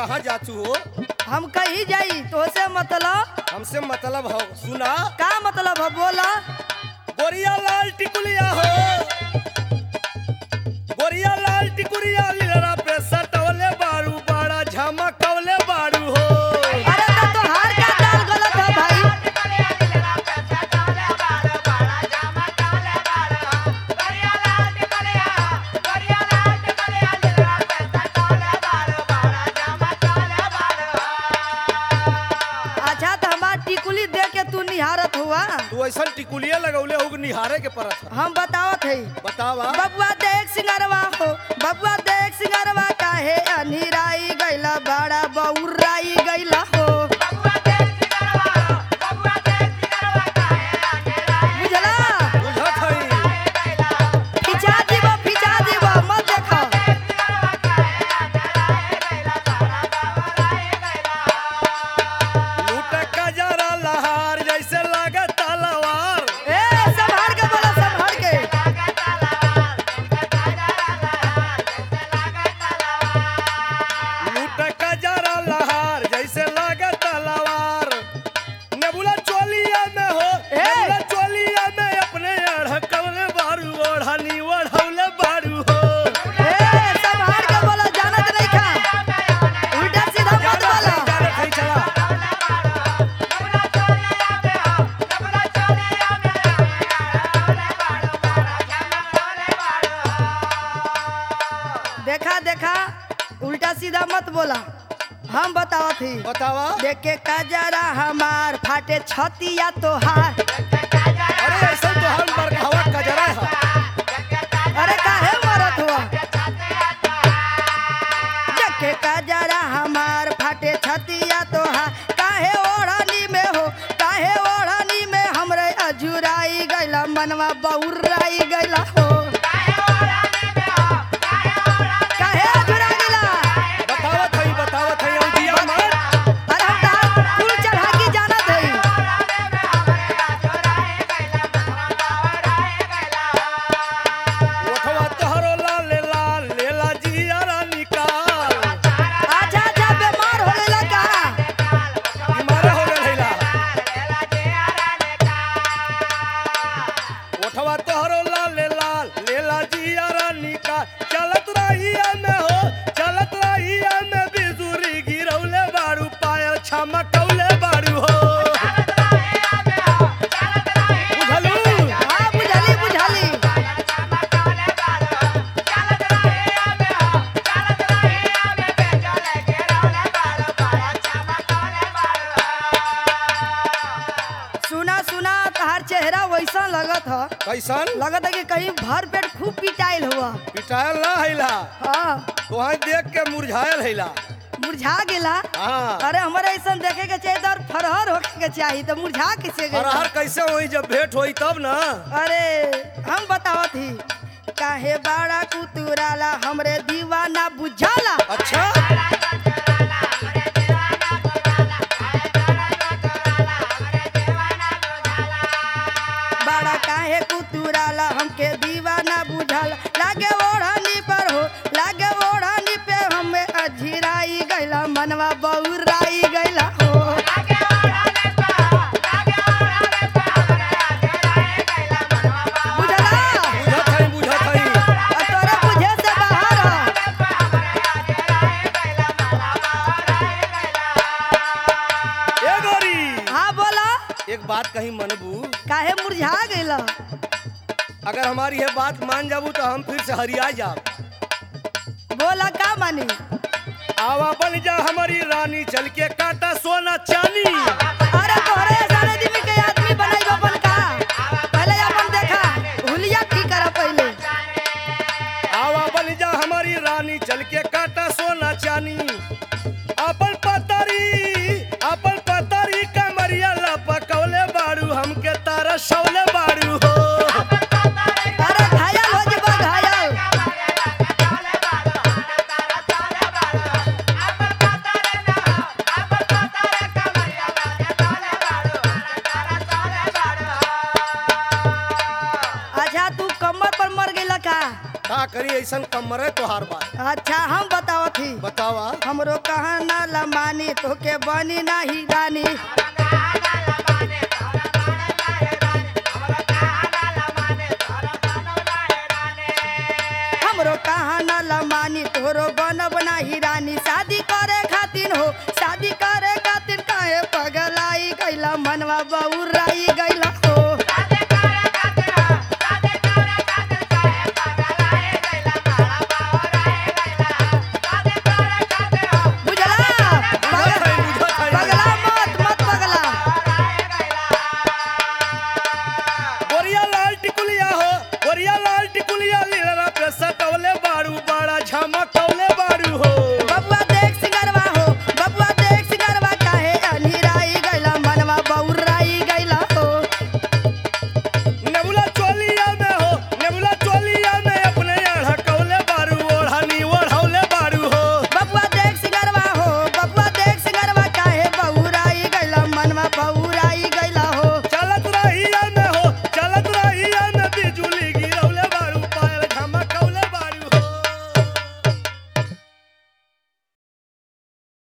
कहाँ जातू हो हम कहीं जाई तो से मतलब हमसे मतलब हो सुना का मतलब है बोला गोरिया लाल टिकुलिया हो गोरिया लाल टिकुलिया लीलरा पे सटवले बारू बाड़ा झमकवले बारू हो अरे तो तोहार का दाल गलत है भाई अच्छा तो हमार टिकुली दे के तू निहारत हुआ तू ऐसा टिकुलिया लगौले हो कि निहारे के परत है हम बतावत है बतावा बबुआ देख सिंगरवा हो बबुआ देख सिंगरवा काहे अनिराई गइला बड़ा बउराई गइला हो बुझला बुझत हई फिचा दीबो फिचा दीबो मत देखो लूट का जरा लहार जैसे लागे तलवार ए संभाल के बोला संभाल के लूट का जरा लहार जैसे लागे तलवार नेबुला चोलिया में हो ए! नेबुला चोलिया में अपने अढ़कवले बारू ओढ़नी ओढ़ौले बारू हो ए संभाल के बोला जानत नहीं खा उल्टा सीधा मत बोला जानत हई चला देखा देखा उल्टा सीधा मत बोला हम बतावत ही बतावा देखे कजरा हमार फाटे छतिया तोहार अरे ऐसा तो हम बरखावा कजरा है अरे काहे मरत हुआ देखे कजरा हमार फाटे छतिया तोहार काहे ओढ़नी में हो काहे ओढ़नी में हमरे अजुराई गइला मनवा बहुराई गइला हो काहे अजुरा गइला बतावत हई बतावत हई औदिया मत अरे हम तहार कुल चढ़ा के जानत हई ओठवा तोहरो लाल लाल लेला जियारा निकाल आजा आजा बीमार हो गइला का बीमार हो गए हैला ओठवा तोहरो लाल लाल लेला जियारा निकाल चलत रहिया में हो चलत रहिया में बिजुरी गिरौले बारू पायल छमकौले बारू हो बुझलू हाँ बुझली बुझली सुना सुना तहार चेहरा वैसा लगत ह कैसन लगत है कि कहीं भर पेट खूब पिटाइल हुआ पिटायल ना हैला हाँ तोहाई देख के मुरझायल हैला मुरझा गेला हाँ अरे हमारे ऐसा देखे के चाहिए तो और फरहर होके के चाहिए तो मुरझा कैसे गइला हरहर कैसे होई जब भेंट होई तब ना अरे हम बतावत ही काहे बाड़ा कुतुराला हमरे दीवाना बुझाला अच्छा बाड़ा काहे कुतुराला हमके दीवाना बुझाला लागे ओढ़नी पर हो लागे ओढ़नी पे हमें अझिराई गइला मनवा बहुराई गइला हो बुझला बुझत हई बुझत हई और तोरे बुझे से बाहर ह ए गोरी हाँ बोला एक बात कहीं मनबू काहे मुरझा गइला अगर हमारी ये बात मान जाबू तो हम फिर से हरिया जाब बोला का मानी आवा बन जा हमारी रानी चल के काटा सोना चांदी अरे तोहरे सारे दिन के आदमी बनाई अपन का पहले अपन देखा हुलिया की करा पहले आवा बन जा हमारी रानी चल के काटा सोना चानी अपन पतरी अपन पतरी कमरिया लपकौले बाड़ू हमके तारा शौले बाड़ू हो अरे घायल हो जबा घायल कैसन कमर है तोहार बात अच्छा हम बतावत ही बतावा हमरो कहा ना लमानी तोके बनी नाही रानी हमरो कहा ना लमानी तोरो बनब नाही रानी शादी करे खातिर हो शादी करे खातिर काहे पगलाई गैला मनवा बहुराई गैला